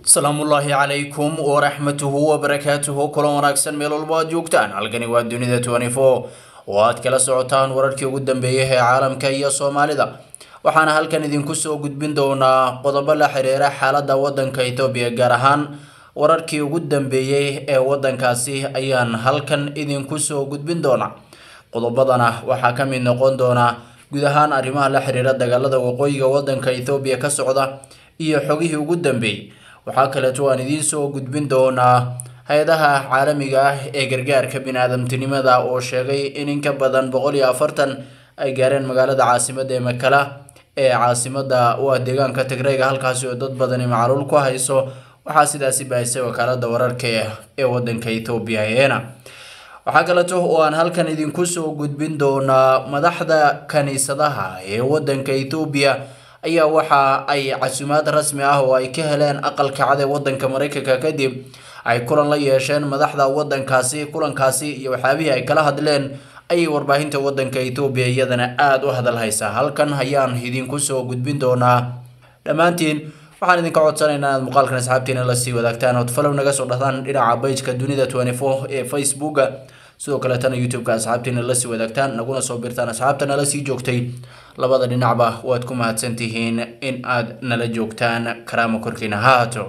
salaamullaahi calaykum waraxmatuhu wabarakaatuhu kulan wanaagsan meel walba aad joogtaan halkani waa dunida twenty-four oo aad kala socotaan wararkii ugu dambeeyay ee caalamka iyo soomaalida waxaana halkan idinku soo gudbin doonaa qodobo la xiriira xaaladda waddanka etoobiya gaar ahaan wararkii ugu dambeeyey ee waddankaasi ayaan halkan idinku soo gudbin doonaa qodobadana waxaa ka mid noqon doona guud ahaan arrimaha la xiriira dagaalada waqooyiga waddanka ethoobiya ka socda iyo xogihii ugu dambeeyey waxaa kaleeto aan idiin soo gudbin doonaa hay-adaha caalamiga ah ee gargaarka bini-aadamtinimada oo sheegay in in ka badan boqol iyo afartan ay gaareen magaalada caasimada ee makala ee caasimada u ah deegaanka tigreyga halkaasi oo dad badani macluul ku hayso waxaa sidaasi baahisay wakaalada wararka ee wadanka ethoobiya eena waxaa kaleeto oo aan halkan idinku soo gudbin doonaa madaxda kaniisadaha ee wadanka ethoobiya ayaa waxa ay casuumaad rasmi ah oo ay ka heleen aqalka cad ee wadanka mareykanka kadib ay kulan la yeesheen madaxda wadankaasi kulankaasi iyo waxyaabihii ay kala hadleen ayay warbaahinta wadanka etoobiya iyadana aada u hadal haysaa halkan ayaan idinku soo gudbin doonaa dhammaantiin waxaan idinka codsanaynaa inaad muuqaalkan asxaabtiina lasii wadaagtaan ood falow naga soo dhahdaan dhinaca bajka dunida twenty four ee facebooka sidoo kaleetana youtube-ka asxaabtiina lasii wadaagtaan naguna soo birtaan asxaabta nala sii joogtay labada dhinacba waad ku mahadsantihiin in aad nala joogtaan karaama korkiina ha haato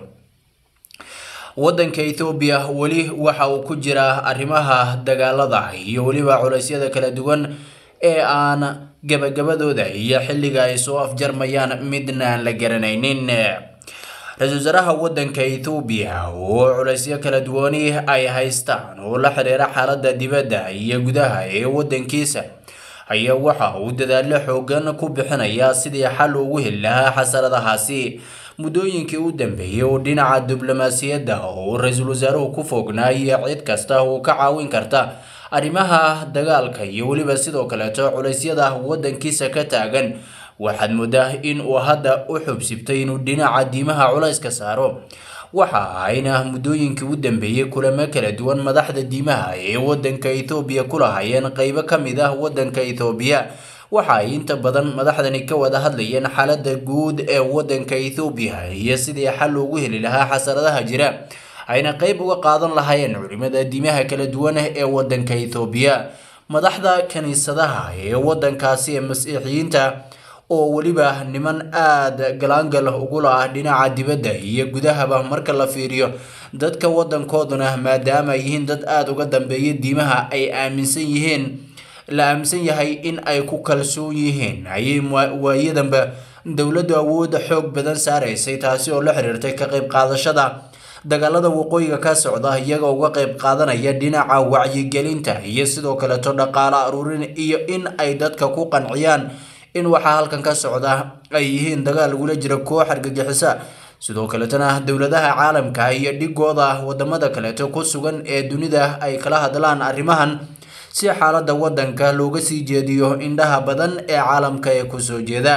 wadanka ethoobiya weli waxa uu ku jiraa arrimaha dagaalada iyo weliba culeysyada kala duwan ee aan gabagabadooda iyo xilliga ay soo afjarmayaan midna aan la garanaynin ra-iisul wasaaraha wadanka ethoobiya oo culeysyo kala duwani ay haystaan oo la xiriira xaaladda dibadda iyo gudaha ee wadankiisa ayaa waxa uu dadaallo xoogan ku bixinayaa sidii xal ugu heli lahaa xasaradahaasi muddooyinkii u dambeeyey oo dhinaca diblomaasiyadda oo ra-iisul wasaaruhu ku fognaa iyo cid kasta oo ka caawin karta arrimaha dagaalka iyo weliba sidoo kaleeto culeysyada wadankiisa ka taagan waxaad moodaa in uu hadda u xubsibtay inuu dhinaca diimaha culayska saaro waxa ayna muddooyinkii u dambeeyey kulamo kala duwan madaxda diimaha ee wadanka ethoobiya ku lahaayeen qeybo ka mid ah wadanka ethoobiya waxa ay inta badan madaxdani ka wada hadlayeen xaaladda guud ee wadanka ethoobiya iyo sidii xal loogu heli lahaa xasaradaha jira ayna qeyb uga qaadan lahaayeen culimada diimaha kala duwan ee wadanka ethoobiya madaxda kaniisadaha ee wadankaasi ee masiixiyiinta oo weliba niman aada galaangal ugula ah dhinaca dibadda iyo gudahaba marka la fiiriyo dadka wadankooduna maadaama ay yihiin dad aada uga dambeeya diimaha ay aaminsan yihiin la aaminsan yahay in ay ku kalsoon yihiin ayay waayadanba dowladdu awoodda xoog badan saaraysay taasi oo la xiriirtay ka qayb qaadashada dagaalada waqooyiga ka socda iyaga uga qayb qaadanaya dhinaca wacyigelinta iyo sidoo kaleeto dhaqaale aruurin iyo in ay dadka ku qanciyaan in waxaa halkan ka socda ay yihiin dagaal lagula jira koox argagixisa sidoo kaletana dowladaha caalamka iyo dhigooda wadamada kaleeto ku sugan ee dunida ay kala hadlaan arrimahan si xaaladda wadanka looga sii jeediyo indhaha badan ee caalamka ee kusoo jeeda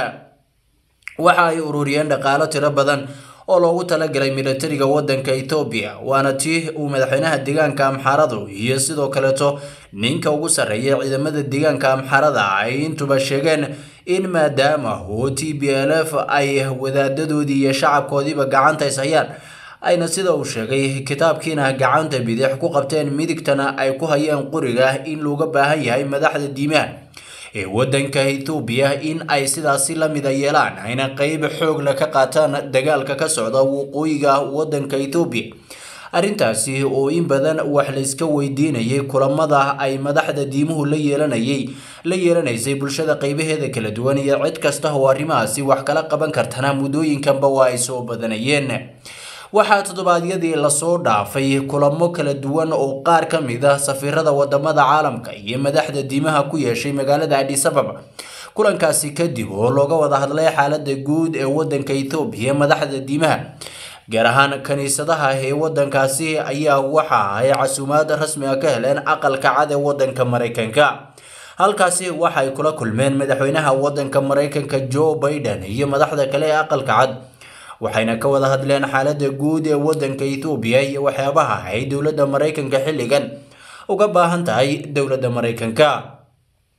waxa ay ururiyeen dhaqaalo tiro badan oo loogu talagalay militariga wadanka etoobiya waana tii uu madaxweynaha deegaanka amxaaradu iyo sidoo kaleeto ninka ugu sarreeya ciidamada deegaanka amxaarada ay intuba sheegeen in maadaama oo t b l f ay wadaadadoodii iyo shacabkoodiiba gacanta is hayaan ayna sida uu sheegay kitaabkiina gacanta bidix ku qabteen midigtana ay ku hayeen quriga in looga baahan yahay madaxda diimaha ee wadanka ethoobiya in ay sidaasi la mida yeelaan ayna qeyb xoogla ka qaataan dagaalka ka socda waqooyiga wadanka ethoobiya arrintaasi oo in badan wax layska weydiinayay kulamada ay madaxda diimuhu la yeelanayay la yeelanaysay bulshada qeybaheeda kala duwan iyo cid kasta oo arrimahaasi wax kala qaban kartana muddooyinkanba waa ay soo badanayeen waxaa toddobaadyadii lasoo dhaafay kulamo kala duwan oo qaar ka mid ah safiirada wadamada caalamka iyo madaxda diimaha ku yeeshay magaalada adis ababa kulankaasi kadib oo looga wada hadlay xaalada guud ee wadanka ethoobiya madaxda diimaha gaar ahaan kaniisadaha ee wadankaasi ayaa waxa ay casuumaad rasmi ah ka heleen aqalka cad ee wadanka mareykanka halkaasi waxay kula kulmeen madaxweynaha wadanka mareykanka joe biden iyo madaxda kale ee aqalka cad waxayna ka wada hadleen xaaladda guud ee wadanka ethoobiya iyo waxyaabaha ay dowladda mareykanka xilligan uga baahan tahay dowladda mareykanka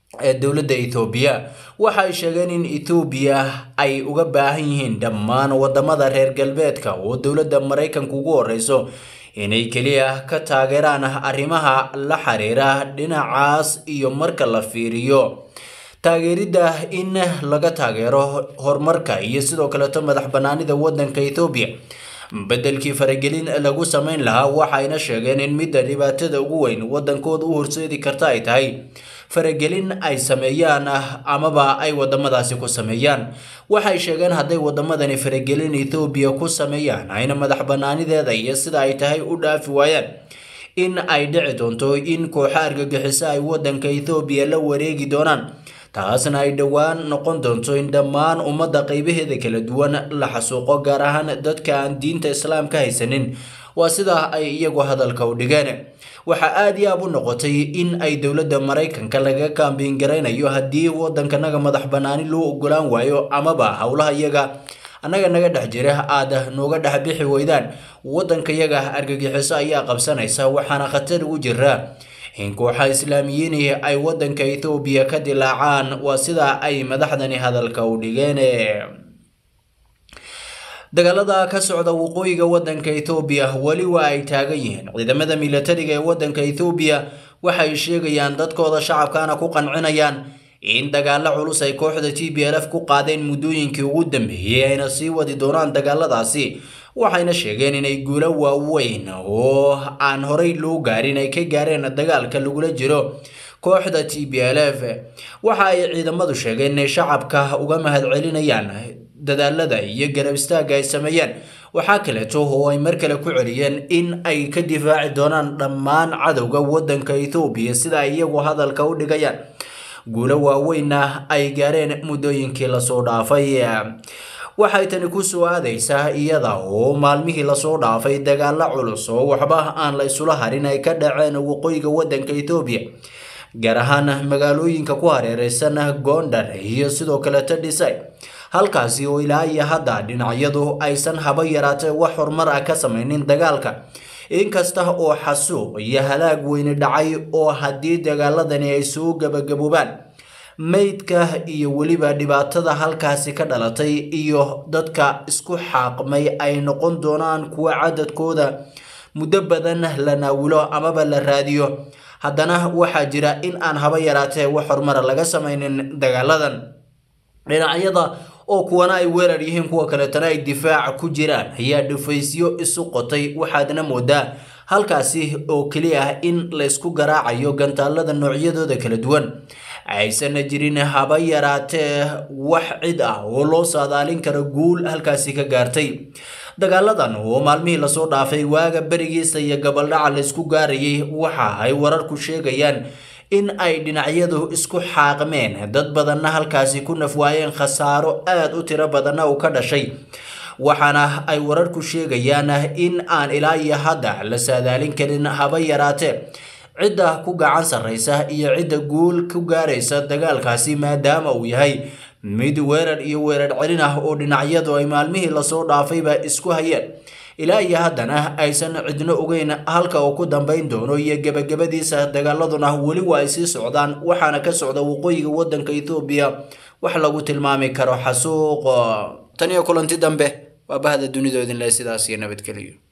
ee dowladda ethoobiya waxa ay sheegeen in ethoobiya ay uga baahan yihiin dhammaan wadamada reer galbeedka oo dowladda maraykanka ugu horeyso inay keliya ka taageeraan arrimaha la xiriira dhinacaas iyo marka la fiiriyo taageeridda in laga taageero horumarka iyo sidoo kaleeto madax banaanida wadanka ethoobiya beddelkii faragelin lagu sameyn lahaa waxayna sheegeen in midda dhibaatada ugu weyn wadankooda u horseedi karta ay tahay faragelin ay sameeyaan amaba ay wadamadaasi ku sameeyaan waxay sheegeen hadday wadamadani faragelin ethoobiya ku sameeyaan ayna madax banaanideeda iyo sida ay tahay u dhaafi waayaan in ay dhici doonto in kooxo argagixiso ay wadanka ethoobiya la wareegi doonaan taasna ay dhowaan noqon doonto in dhammaan ummadda qaybaheeda kala duwan la xasuuqo gaar ahaan dadka aan diinta islaamka haysanin waa sidaa ay iyagu hadalka u dhigeen waxaa aada iyo aab u noqotay in ay dowladda maraykanka laga kaambiin garaynayo haddii wadankanaga madax banaani loo ogolaan waayo amaba howlaha iyaga annaga naga dhex jira aada nooga dhex bixi weydaan wadankayaga argagixiso ayaa qabsanaysa waxaana khatar ugu jira in kooxa islaamiyiini ay wadanka ethoobiya ka dilaacaan waa sidaa ay madaxdani hadalka u dhigeen dagaalada ka socda waqooyiga wadanka ethoobiya weli waa ay taagan yihiin ciidamada milatariga ee wadanka ethoobiya waxay sheegayaan dadkooda shacabkana ku qancinayaan in dagaalo culus ay kooxda t b l f ku qaadeen muddooyinkii ugu dambeeyey ayna sii wadi doonaan dagaaladaasi waxayna sheegeen inay guulo waaweyn oo aan horey loo gaarin ay ka gaareen dagaalka lagula jiro kooxda t b l f waxa ay ciidamadu sheegeen inay shacabka uga mahadcelinayaan dadaalada iyo garab istaagga ay sameeyeen waxaa kaleeto oo ay mar kale ku celiyeen in ay ka difaaci doonaan dhammaan cadowga wadanka ethoobiya sida ay iyagu hadalka u dhigayaan guulo waaweynna ay gaareen muddooyinkii lasoo dhaafay waxay tani ku soo aadaysaa iyada oo maalmihii lasoo dhaafay dagaalo culus oo waxba aan la isula harin ay ka dhaceen waqooyiga wadanka ethoobiya gaar ahaan magaalooyinka ku hareereysan gondar iyo sidoo kaleto dhisay halkaasi oo ilaa iyo hadda dhinacyadu aysan haba yaraatee wax horumar ah ka sameynin dagaalka inkasta oo xasuuq iyo halaag weyni dhacay oo haddii dagaaladani ay soo gabagaboobaan meydka iyo weliba dhibaatada halkaasi ka dhalatay iyo dadka isku xaaqmay ay noqon doonaan kuwa cadadkooda muddo badan la naawilo amaba la raadiyo haddana waxaa jira in aan haba yaraatee wax horumara laga sameynin dagaaladan dhinacyada oo kuwana ay weerar yihiin kuwa kaleetana ay difaac ku jiraan ayaa dhufaysyo isu qotay waxaadna moodaa halkaasi oo keliya ah in laysku garaacayo gantaalada noocyadooda kala duwan aysanna jirin haba yaraatee wax cid ah oo loo saadaalin karo guul halkaasi ka gaartay dagaaladan oo maalmihii lasoo dhaafay waaga berigiisa iyo gabaldhaca laysku gaarayay waxa ay wararku sheegayaan in ay dhinacyadu isku xaaqmeen dad badanna halkaasi ku nafwaayeen khasaaro aada u tiro badanna uu ka dhashay waxaana ay wararku sheegayaan in aan ilaa iyo hadda la saadaalin karin haba yaraatee cidda ku gacan sarreysa iyo cidda guul ku gaaraysa dagaalkaasi maadaama uu yahay mid weerar iyo weerar celin ah oo dhinacyadu ay maalmihii lasoo dhaafayba isku hayeen ilaa iyo haddana aysan cidno ogeyn halka uu ku dambayn doono iyo gebagabadiisa dagaaladuna weli waa ay sii socdaan waxaana ka socda waqooyiga wadanka ethoobiya wax lagu tilmaami karo xasuuq tan iyo kulanti dambe waa bahda dunidoodinle sidaas iyo nabadgeliyo